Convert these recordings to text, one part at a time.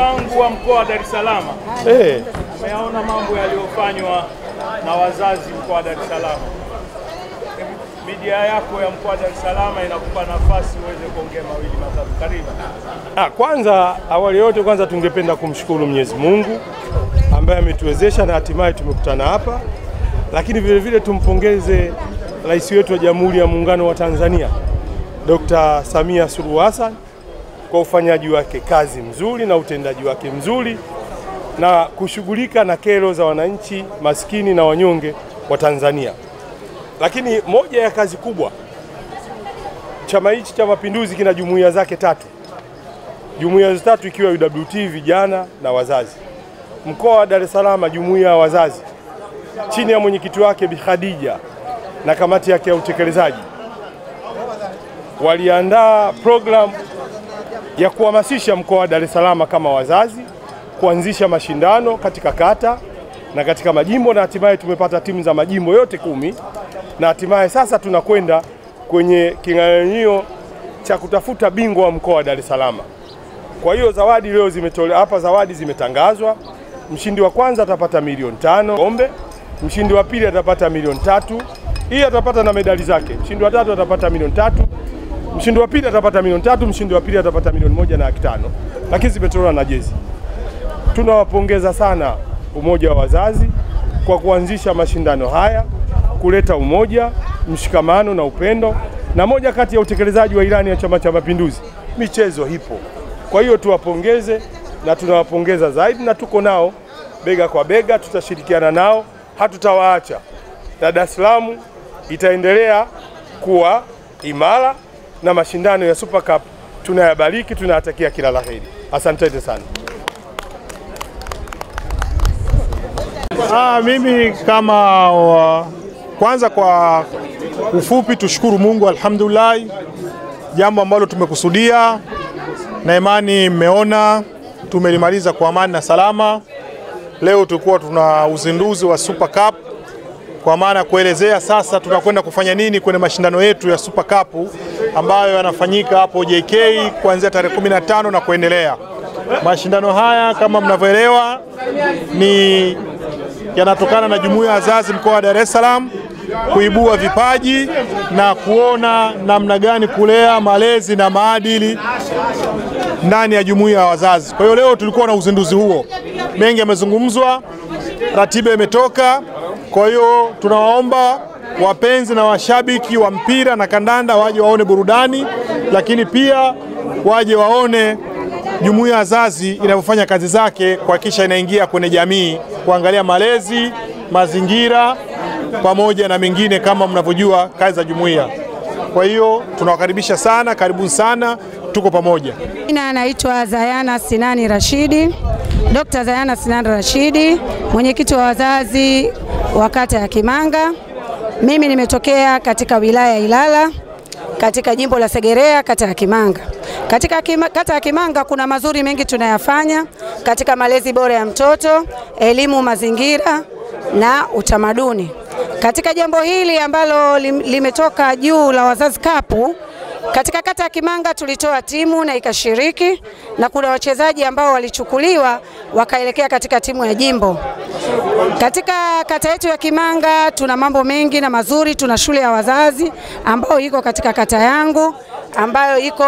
wangu wa mkoa wa Dar es Salaam, Eh, umeyaona mambo yaliyofanywa na wazazi mkoa wa Dar es Salaam. Media yako ya mkoa wa Dar es Salaam inakupa nafasi uweze kuongea mawili matatu. Karibu. ah, kwanza awali yote kwanza tungependa kumshukuru Mwenyezi Mungu ambaye ametuwezesha na hatimaye tumekutana hapa, lakini vile vile tumpongeze rais wetu wa Jamhuri ya Muungano wa Tanzania Dr. Samia Suluhu Hassan kwa ufanyaji wake kazi mzuri na utendaji wake mzuri na kushughulika na kero za wananchi maskini na wanyonge wa Tanzania. Lakini moja ya kazi kubwa, chama hichi cha Mapinduzi kina jumuiya zake tatu, jumuiya hizo tatu ikiwa UWT, vijana na wazazi. Mkoa wa Dar es Salaam, jumuiya ya wazazi chini ya mwenyekiti wake Bi Khadija na kamati yake ya utekelezaji waliandaa programu ya kuhamasisha mkoa wa Dar es Salaam kama wazazi kuanzisha mashindano katika kata na katika majimbo, na hatimaye tumepata timu za majimbo yote kumi, na hatimaye sasa tunakwenda kwenye king'ang'anio cha kutafuta bingwa wa mkoa wa Dar es Salaam. Kwa hiyo zawadi leo zimetolewa hapa, zawadi zimetangazwa. Mshindi wa kwanza atapata milioni tano kombe, mshindi wa pili atapata milioni tatu, hii atapata na medali zake. Mshindi wa tatu atapata milioni tatu, mshindi wa pili atapata milioni tatu, mshindi wa pili atapata milioni moja na laki tano, lakini zimetolewa na jezi. Tunawapongeza sana umoja wa wazazi kwa kuanzisha mashindano haya, kuleta umoja, mshikamano na upendo, na moja kati ya utekelezaji wa ilani ya Chama cha Mapinduzi, michezo ipo. Kwa hiyo tuwapongeze na tunawapongeza zaidi, na tuko nao bega kwa bega, tutashirikiana nao, hatutawaacha na Dar es Salaam itaendelea kuwa imara na mashindano ya Super Cup tunayabariki, tunayatakia kila la heri. Asanteni sana. Ah, mimi kama wa, kwanza kwa ufupi tushukuru Mungu alhamdulillah, jambo ambalo tumekusudia na imani mmeona tumelimaliza kwa amani na salama. Leo tulikuwa tuna uzinduzi wa Super Cup kwa maana ya kuelezea sasa tunakwenda kufanya nini kwenye mashindano yetu ya Super Cup ambayo yanafanyika hapo JK kuanzia tarehe 15 na kuendelea. Mashindano haya kama mnavyoelewa ni yanatokana na jumuiya ya wazazi mkoa wa Dar es Salaam kuibua vipaji na kuona namna gani kulea malezi na maadili ndani ya jumuiya ya wazazi. Kwa hiyo leo tulikuwa na uzinduzi huo, mengi yamezungumzwa, ratiba imetoka. Kwa hiyo tunawaomba wapenzi na washabiki wa mpira na kandanda waje waone burudani, lakini pia waje waone jumuiya ya wazazi inavyofanya kazi zake kuhakikisha inaingia kwenye jamii, kuangalia malezi, mazingira pamoja na mengine kama mnavyojua kazi za jumuiya. Kwa hiyo tunawakaribisha sana, karibuni sana, tuko pamoja. Jina anaitwa Zayana Sinani Rashidi, Dr. Zayana Sinani Rashidi, mwenyekiti wa wazazi wa kata ya Kimanga. Mimi nimetokea katika wilaya ya Ilala katika jimbo la Segerea kata ya Kimanga. Katika kima, kata ya Kimanga kuna mazuri mengi tunayafanya katika malezi bora ya mtoto, elimu, mazingira na utamaduni. Katika jambo hili ambalo lim, limetoka juu la wazazi kapu katika kata ya Kimanga tulitoa timu na ikashiriki, na kuna wachezaji ambao walichukuliwa wakaelekea katika timu ya jimbo. Katika kata yetu ya Kimanga tuna mambo mengi na mazuri. Tuna shule ya wazazi ambayo iko katika kata yangu ambayo iko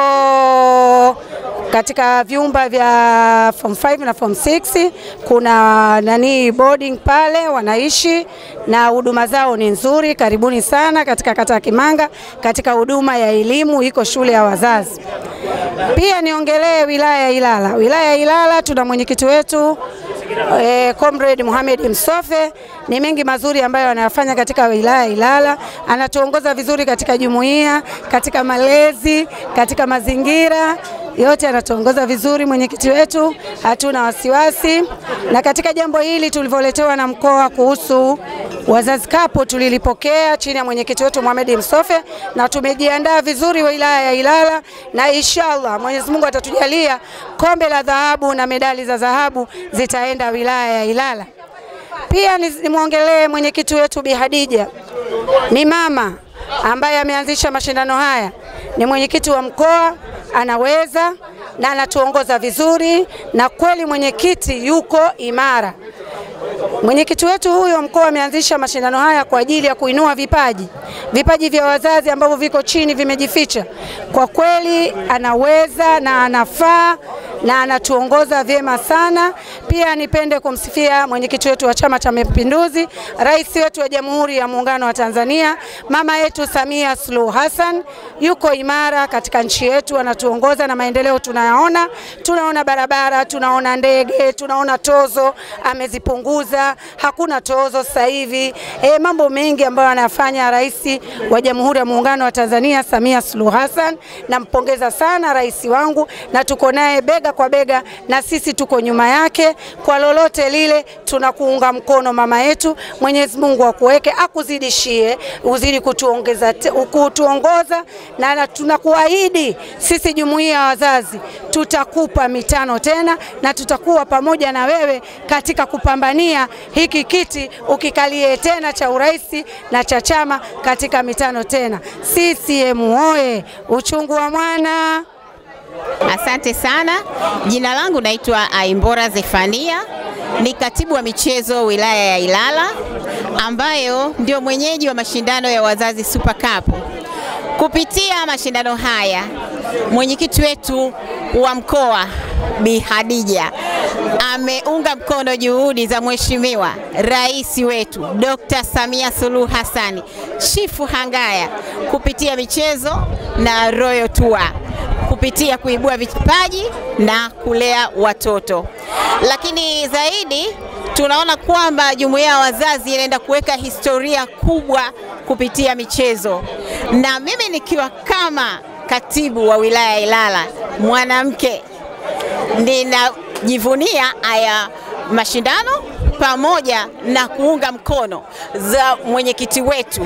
katika vyumba vya form 5 na form 6 kuna nani boarding pale wanaishi na huduma zao ni nzuri. Karibuni sana katika kata ya Kimanga. Katika huduma ya elimu iko shule ya wazazi. Pia niongelee wilaya ya Ilala. Wilaya ya Ilala tuna mwenyekiti wetu eh, Comrade Mohamed Msofe. Ni mengi mazuri ambayo anayafanya katika wilaya ya Ilala. Anatuongoza vizuri katika jumuiya, katika malezi, katika mazingira yote anatuongoza vizuri mwenyekiti wetu, hatuna wasiwasi. Na katika jambo hili tulivyoletewa na mkoa kuhusu wazazi kapu, tulilipokea chini ya mwenyekiti wetu Mohamed Msofe na tumejiandaa vizuri wilaya ya Ilala, na inshallah Mwenyezi Mungu atatujalia kombe la dhahabu na medali za dhahabu zitaenda wilaya ya Ilala. Pia nimwongelee mwenyekiti wetu Bi Hadija, ni mama ambaye ameanzisha mashindano haya, ni mwenyekiti wa mkoa anaweza na anatuongoza vizuri, na kweli mwenyekiti yuko imara. Mwenyekiti wetu huyo mkoa ameanzisha mashindano haya kwa ajili ya kuinua vipaji, vipaji vya wazazi ambavyo viko chini vimejificha. Kwa kweli anaweza na anafaa na anatuongoza vyema sana. Pia nipende kumsifia mwenyekiti wetu wa Chama cha Mapinduzi, rais wetu wa Jamhuri ya Muungano wa Tanzania, mama yetu Samia Suluhu Hassan, yuko imara katika nchi yetu, anatuongoza na maendeleo tunayaona. Tunaona barabara, tunaona ndege, tunaona tozo amezipunguza, hakuna tozo sasa hivi. E, mambo mengi ambayo anayafanya rais wa Jamhuri ya Muungano wa Tanzania Samia Suluhu Hassan. Nampongeza sana rais wangu na tuko naye bega kwa bega, na sisi tuko nyuma yake kwa lolote lile, tunakuunga mkono mama yetu. Mwenyezi Mungu akuweke, akuzidishie, uzidi kutuongeza, kutuongoza na, na tunakuahidi sisi jumuiya ya wazazi tutakupa mitano tena na tutakuwa pamoja na wewe katika kupambania hiki kiti ukikalie tena cha urais na cha chama katika mitano tena. CCM oye! Uchungu wa mwana. Asante sana. Jina langu naitwa Aimbora Zefania, ni katibu wa michezo wilaya ya Ilala, ambayo ndio mwenyeji wa mashindano ya wazazi Super Cup. Kupitia mashindano haya, mwenyekiti wetu wa mkoa Bi Hadija ameunga mkono juhudi za Mheshimiwa Rais wetu Dr. Samia Suluhu Hassani Chifu Hangaya kupitia michezo na Royal Tour kupitia kuibua vipaji na kulea watoto. Lakini zaidi tunaona kwamba jumuiya ya wazazi inaenda kuweka historia kubwa kupitia michezo, na mimi nikiwa kama katibu wa wilaya ya Ilala mwanamke, ninajivunia haya mashindano pamoja na kuunga mkono za mwenyekiti wetu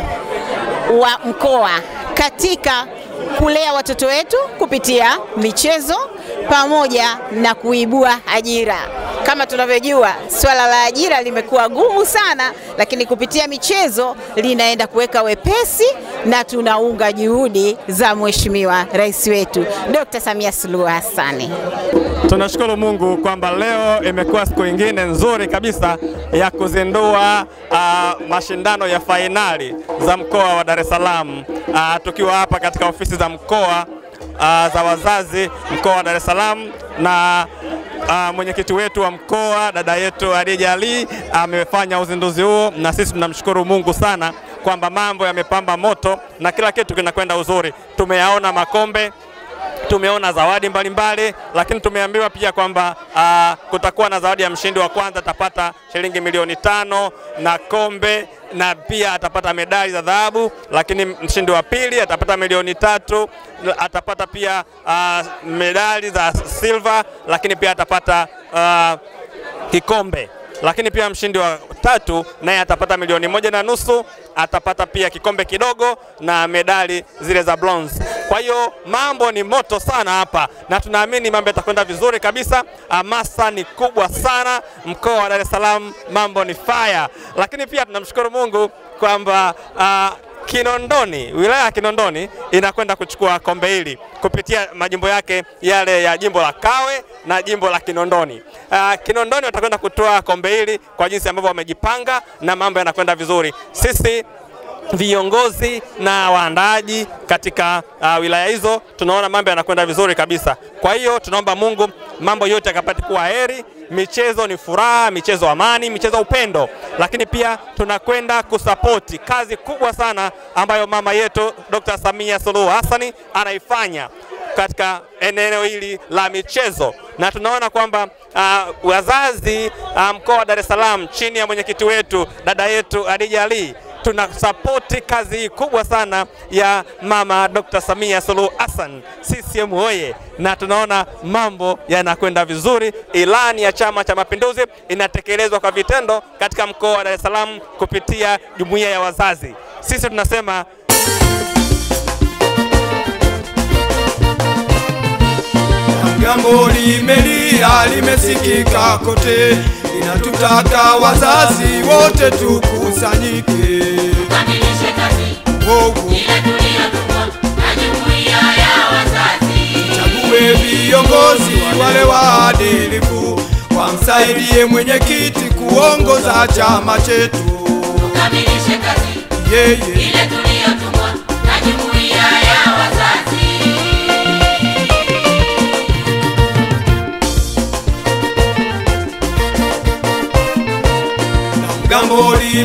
wa mkoa katika kulea watoto wetu kupitia michezo pamoja na kuibua ajira. Kama tunavyojua swala la ajira limekuwa gumu sana, lakini kupitia michezo linaenda kuweka wepesi, na tunaunga juhudi za Mheshimiwa Rais wetu Dr. Samia Suluhu Hassan. Tunashukuru Mungu kwamba leo imekuwa siku nyingine nzuri kabisa ya kuzindua uh, mashindano ya fainali za mkoa wa Dar es Salaam uh, tukiwa hapa katika ofisi za mkoa uh, za wazazi mkoa wa Dar es Salaam na uh, mwenyekiti wetu wa mkoa dada yetu Hadija Ali amefanya uh, uzinduzi huo, na sisi tunamshukuru Mungu sana kwamba mambo yamepamba moto na kila kitu kinakwenda uzuri. Tumeyaona makombe tumeona zawadi mbalimbali mbali, lakini tumeambiwa pia kwamba uh, kutakuwa na zawadi ya mshindi wa kwanza atapata shilingi milioni tano na kombe na pia atapata medali za dhahabu, lakini mshindi wa pili atapata milioni tatu, atapata pia uh, medali za silver, lakini pia atapata uh, kikombe lakini pia mshindi wa tatu naye atapata milioni moja na nusu, atapata pia kikombe kidogo na medali zile za bronze. Kwa hiyo mambo ni moto sana hapa, na tunaamini mambo yatakwenda vizuri kabisa. Hamasa ni kubwa sana mkoa wa Dar es Salaam, mambo ni fire. Lakini pia tunamshukuru Mungu kwamba uh, Kinondoni, wilaya ya Kinondoni inakwenda kuchukua kombe hili kupitia majimbo yake yale ya jimbo la Kawe na jimbo la Kinondoni. Uh, Kinondoni watakwenda kutoa kombe hili kwa jinsi ambavyo wamejipanga na mambo yanakwenda vizuri. Sisi viongozi na waandaaji katika uh, wilaya hizo tunaona mambo yanakwenda vizuri kabisa. Kwa hiyo tunaomba Mungu mambo yote yakapate kuwa heri. Michezo ni furaha, michezo amani, michezo upendo, lakini pia tunakwenda kusapoti kazi kubwa sana ambayo mama yetu Dr. Samia Suluhu Hassani anaifanya katika eneo hili la michezo, na tunaona kwamba uh, wazazi uh, mkoa wa Dar es Salaam chini ya mwenyekiti wetu dada yetu Hadija Ali tunasapoti kazi hii kubwa sana ya mama Dr. Samia Suluhu Hassan, CCM oye! Na tunaona mambo yanakwenda vizuri. Ilani ya Chama cha Mapinduzi inatekelezwa kwa vitendo katika mkoa wa Dar es Salaam kupitia jumuiya ya wazazi. Sisi tunasema Jambo limelia limesikika kote, linatutaka wazazi wote tukusanyike, tukamilishe kazi Wowo, ile tuliyotumwa na jumuiya ya wazazi. chague viongozi wale waadilifu wamsaidie mwenyekiti kuongoza chama chetu tukamilishe kazi yeye ile tuliyotumwa na jumuiya ya wazazi. mgambo